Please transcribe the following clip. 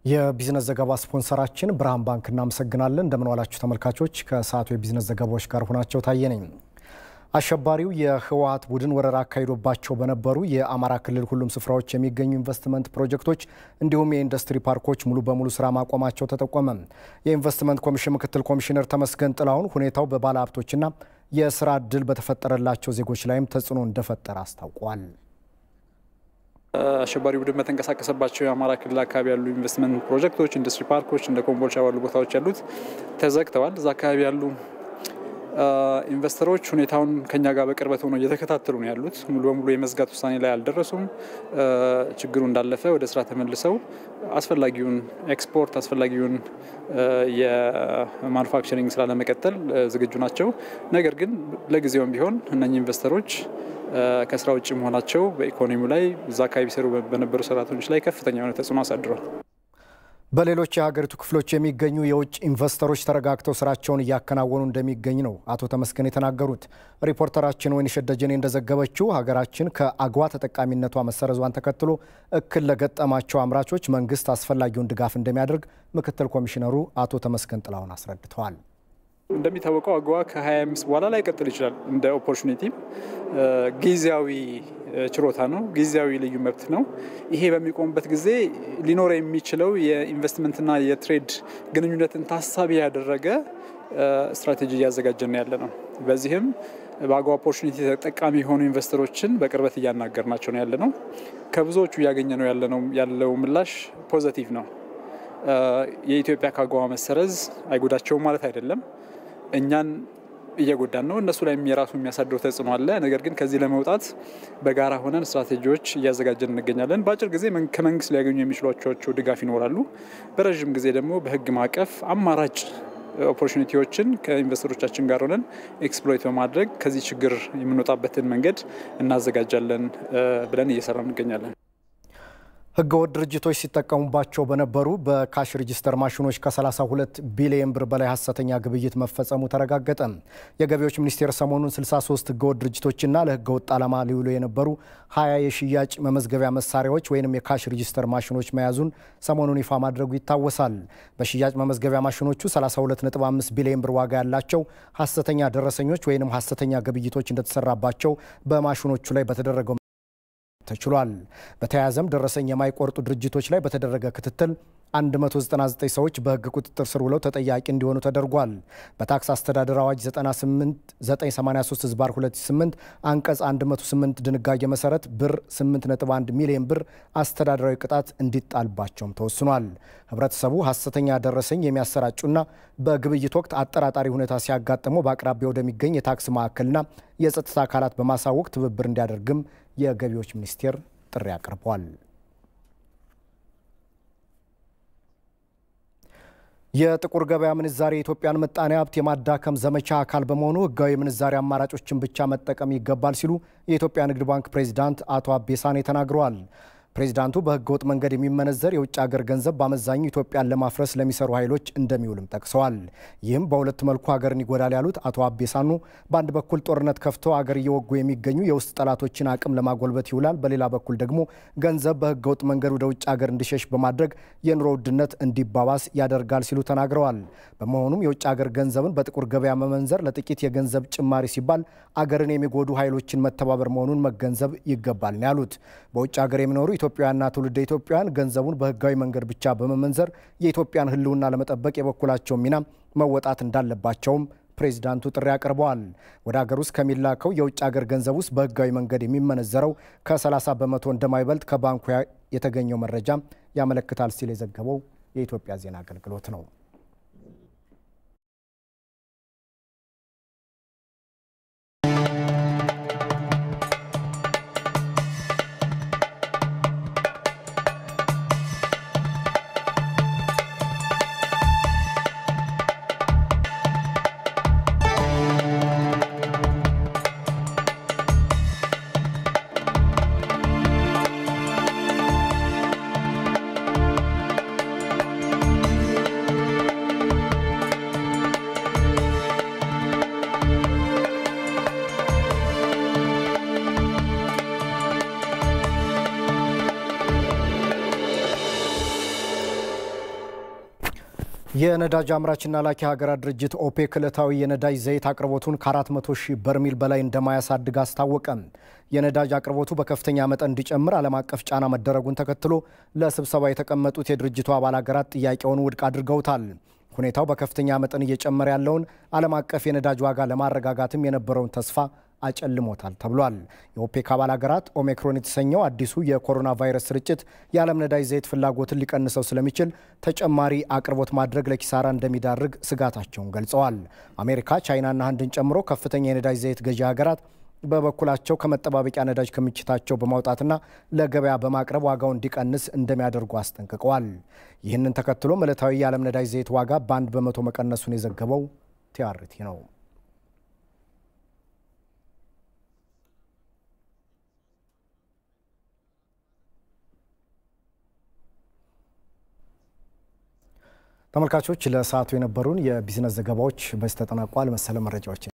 የቢዝነስ ዘገባ ስፖንሰራችን ብርሃን ባንክ እናመሰግናለን። እንደምን ዋላችሁ ተመልካቾች። ከሰዓቱ የቢዝነስ ዘገባዎች ጋር ሆናቸው ታየ ነኝ። አሸባሪው የህወሀት ቡድን ወረራ አካሂዶባቸው በነበሩ የአማራ ክልል ሁሉም ስፍራዎች የሚገኙ ኢንቨስትመንት ፕሮጀክቶች እንዲሁም የኢንዱስትሪ ፓርኮች ሙሉ በሙሉ ስራ ማቆማቸው ተጠቆመ። የኢንቨስትመንት ኮሚሽን ምክትል ኮሚሽነር ተመስገን ጥላሁን ሁኔታው በባለ ሀብቶችና የስራ እድል በተፈጠረላቸው ዜጎች ላይም ተጽዕኖ እንደፈጠረ አስታውቋል። አሸባሪ ቡድን በተንቀሳቀሰባቸው የአማራ ክልል አካባቢ ያሉ ኢንቨስትመንት ፕሮጀክቶች፣ ኢንዱስትሪ ፓርኮች እንደ ኮምቦልቻ ባሉ ቦታዎች ያሉት ተዘግተዋል። እዛ አካባቢ ያሉ ኢንቨስተሮች ሁኔታውን ከኛ ጋር በቅርበት ሆነው እየተከታተሉ ነው ያሉት። ሙሉ በሙሉ የመዝጋት ውሳኔ ላይ አልደረሱም። ችግሩ እንዳለፈ ወደ ስራ ተመልሰው አስፈላጊውን ኤክስፖርት አስፈላጊውን የማኑፋክቸሪንግ ስራ ለመቀጠል ዝግጁ ናቸው። ነገር ግን ለጊዜውም ቢሆን እነኚህ ኢንቨስተሮች ከስራ ውጭ መሆናቸው በኢኮኖሚው ላይ እዛ አካባቢ ሰሩ በነበሩ ሰራተኞች ላይ ከፍተኛ የሆነ ተጽዕኖ አሳድሯል። በሌሎች የሀገሪቱ ክፍሎች የሚገኙ የውጭ ኢንቨስተሮች ተረጋግተው ስራቸውን እያከናወኑ እንደሚገኝ ነው አቶ ተመስገን የተናገሩት። ሪፖርተራችን ወይንሸት ደጀኔ እንደዘገበችው ሀገራችን ከአግዋ ተጠቃሚነቷ መሰረዟን ተከትሎ እክል ለገጠማቸው አምራቾች መንግስት አስፈላጊውን ድጋፍ እንደሚያደርግ ምክትል ኮሚሽነሩ አቶ ተመስገን ጥላሁን አስረድተዋል። እንደሚታወቀው አግዋ ከ25 በኋላ ላይ ቀጥል ይችላል። እንደ ኦፖርቹኒቲም ጊዜያዊ ችሮታ ነው፣ ጊዜያዊ ልዩ መብት ነው። ይሄ በሚቆምበት ጊዜ ሊኖር የሚችለው የኢንቨስትመንትና የትሬድ ግንኙነትን ታሳቢ ያደረገ ስትራቴጂ እያዘጋጀን ያለ ነው። በዚህም በአግዋ ኦፖርቹኒቲ ተጠቃሚ የሆኑ ኢንቨስተሮችን በቅርበት እያናገርናቸው ነው ያለ ነው። ከብዙዎቹ እያገኘ ነው ያለው ምላሽ ፖዘቲቭ ነው። የኢትዮጵያ ከአግዋ መሰረዝ አይጎዳቸውም ማለት አይደለም። እኛን እየጎዳን ነው። እነሱ ላይም የራሱ የሚያሳድረው ተጽዕኖ አለ። ነገር ግን ከዚህ ለመውጣት በጋራ ሆነን ስትራቴጂዎች እያዘጋጀን እንገኛለን። በአጭር ጊዜ ከመንግስት ሊያገኙ የሚችሏቸው ድጋፍ ይኖራሉ። በረዥም ጊዜ ደግሞ በህግ ማዕቀፍ አማራጭ ኦፖርቹኒቲዎችን ከኢንቨስተሮቻችን ጋር ሆነን ኤክስፕሎይት በማድረግ ከዚህ ችግር የምንወጣበትን መንገድ እናዘጋጃለን ብለን እየሰራ እንገኛለን። ህገወጥ ድርጅቶች ሲጠቀሙባቸው በነበሩ በካሽ ሬጂስተር ማሽኖች ከ32 ቢሊዮን ብር በላይ ሀሰተኛ ግብይት መፈጸሙ ተረጋገጠ። የገቢዎች ሚኒስቴር ሰሞኑን 63 ህገወጥ ድርጅቶችና ለህገወጥ ዓላማ ሊውሉ የነበሩ 20 የሽያጭ መመዝገቢያ መሳሪያዎች ወይም የካሽ ሬጂስተር ማሽኖች መያዙን ሰሞኑን ይፋ ማድረጉ ይታወሳል። በሽያጭ መመዝገቢያ ማሽኖቹ 32.5 ቢሊዮን ብር ዋጋ ያላቸው ሀሰተኛ ደረሰኞች ወይም ሀሰተኛ ግብይቶች እንደተሰራባቸው በማሽኖቹ ላይ በተደረገው ተችሏል። በተያያዘም ደረሰኝ የማይቆርጡ ድርጅቶች ላይ በተደረገ ክትትል 199 ሰዎች በህግ ቁጥጥር ስር ውለው ተጠያቂ እንዲሆኑ ተደርጓል። በታክስ አስተዳደር አዋጅ 983 ህዝባር 2008 አንቀጽ 108 ድንጋጌ መሰረት ብር 8.1 ሚሊዮን ብር አስተዳደራዊ ቅጣት እንዲጣልባቸውም ተወስኗል። ህብረተሰቡ ሀሰተኛ ደረሰኝ የሚያሰራጩና በግብይት ወቅት አጠራጣሪ ሁኔታ ሲያጋጥመው በአቅራቢያ ወደሚገኝ የታክስ ማዕከልና የጸጥታ አካላት በማሳወቅ ትብብር እንዲያደርግም የገቢዎች ሚኒስቴር ጥሪ አቅርቧል። የጥቁር ገበያ ምንዛሬ የኢትዮጵያን ምጣኔ ሀብት የማዳከም ዘመቻ አካል በመሆኑ ህጋዊ የምንዛሬ አማራጮችን ብቻ መጠቀም ይገባል ሲሉ የኢትዮጵያ ንግድ ባንክ ፕሬዚዳንት አቶ አቤሳኔ ተናግረዋል። ፕሬዚዳንቱ በህገ ወጥ መንገድ የሚመነዘር የውጭ ሀገር ገንዘብ በአመዛኙ ኢትዮጵያን ለማፍረስ ለሚሰሩ ኃይሎች እንደሚውልም ጠቅሰዋል። ይህም በሁለት መልኩ ሀገርን ይጎዳል ያሉት አቶ አቤሳኑ በአንድ በኩል ጦርነት ከፍተው አገር እየወጉ የሚገኙ የውስጥ ጠላቶችን አቅም ለማጎልበት ይውላል፣ በሌላ በኩል ደግሞ ገንዘብ በህገ ወጥ መንገድ ወደ ውጭ ሀገር እንዲሸሽ በማድረግ የኑሮ ውድነት እንዲባባስ ያደርጋል ሲሉ ተናግረዋል። በመሆኑም የውጭ ሀገር ገንዘብን በጥቁር ገበያ መመንዘር ለጥቂት የገንዘብ ጭማሪ ሲባል አገርን የሚጎዱ ኃይሎችን መተባበር መሆኑን መገንዘብ ይገባል ነው ያሉት። በውጭ ሀገር የሚኖሩ ኢትዮጵያውያንና ትውልደ ኢትዮጵያውያን ገንዘቡን በህጋዊ መንገድ ብቻ በመመንዘር የኢትዮጵያን ህልውና ለመጠበቅ የበኩላቸውን ሚና መወጣት እንዳለባቸውም ፕሬዚዳንቱ ጥሪ አቅርበዋል። ወደ ሀገር ውስጥ ከሚላከው የውጭ ሀገር ገንዘብ ውስጥ በህጋዊ መንገድ የሚመነዘረው ከ30 በመቶ እንደማይበልጥ ከባንኩ የተገኘው መረጃ ያመለክታል ሲል የዘገበው የኢትዮጵያ ዜና አገልግሎት ነው። የነዳጅ አምራችና ላኪ ሀገራት ድርጅት ኦፔክ ዕለታዊ የነዳጅ ዘይት አቅርቦቱን ከ400 ሺህ በርሜል በላይ እንደማያሳድግ አስታወቀ። የነዳጅ አቅርቦቱ በከፍተኛ መጠን እንዲጨምር ዓለም አቀፍ ጫና መደረጉን ተከትሎ ለስብሰባ የተቀመጡት የድርጅቱ አባል ሀገራት ጥያቄውን ውድቅ አድርገውታል። ሁኔታው በከፍተኛ መጠን እየጨመረ ያለውን ዓለም አቀፍ የነዳጅ ዋጋ ለማረጋጋትም የነበረውን ተስፋ አጨልሞታል ተብሏል። የኦፔክ አባል ሀገራት ኦሜክሮን የተሰኘው አዲሱ የኮሮና ቫይረስ ስርጭት የዓለም ነዳጅ ዘይት ፍላጎትን ሊቀንሰው ስለሚችል ተጨማሪ አቅርቦት ማድረግ ለኪሳራ እንደሚዳርግ ስጋታቸውን ገልጸዋል። አሜሪካ፣ ቻይናና ህንድን ጨምሮ ከፍተኛ የነዳጅ ዘይት ገዢ ሀገራት በበኩላቸው ከመጠባበቂያ ነዳጅ ክምችታቸው በማውጣትና ለገበያ በማቅረብ ዋጋው እንዲቀንስ እንደሚያደርጉ አስጠንቅቀዋል። ይህንን ተከትሎም ዕለታዊ የዓለም ነዳጅ ዘይት ዋጋ በአንድ በመቶ መቀነሱን የዘገበው ቲአርቲ ነው። ተመልካቾች ለሰዓቱ የነበሩን የቢዝነስ ዘገባዎች በዚህ ተጠናቋል። መሰለ መረጃዎች